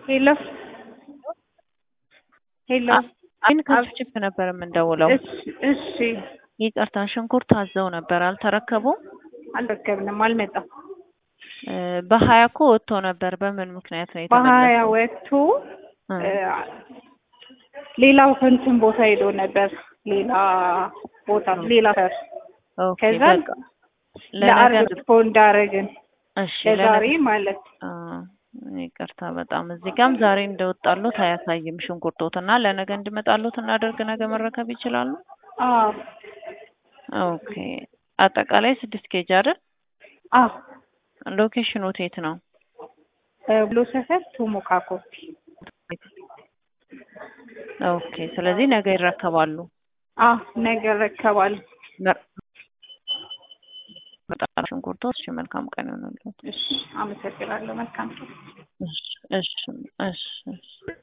ሄሎ ሄሎ አይን ከችፕ ነበር የምንደውለው። እሺ እሺ ይቅርታ ሽንኩርት አዘው ነበር አልተረከቡም። አልረከብንም፣ አልመጣም። እ በሀያ እኮ ወጥቶ ነበር። በምን ምክንያት ነው በሀያ የተመለሰው? ወጥቶ እ እ ሌላው ከእንትን ቦታ ሄዶ ነበር። ሌላ ቦታ ሌላ ሰር ኦኬ ከዛ በቃ ለነገ ለአርብ ሪስፖንድ አደረግን እሺ ለዛሬ ለነገ ማለት አ ይቅርታ በጣም እዚህ ጋም ዛሬ እንደወጣሉት አያሳይም ሽንኩርቶት እና ለነገ እንዲመጣሉት እናደርግ ነገ መረከብ ይችላሉ። አዎ ኦኬ አጠቃላይ ስድስት ኬጅ አይደል? አዎ ሎኬሽኑ የት ነው? ብሎ ሰፈር ቶሞካ ኮፊ ኦኬ ስለዚህ ነገ ይረከባሉ። አዎ ነገ እረከባለሁ። መር- በጣም ሽንኩርቶት። እሺ መልካም ቀን ይሆንልዎት። እሺ አመሰግናለሁ። መልካም እሺ እሺ እሺ እሺ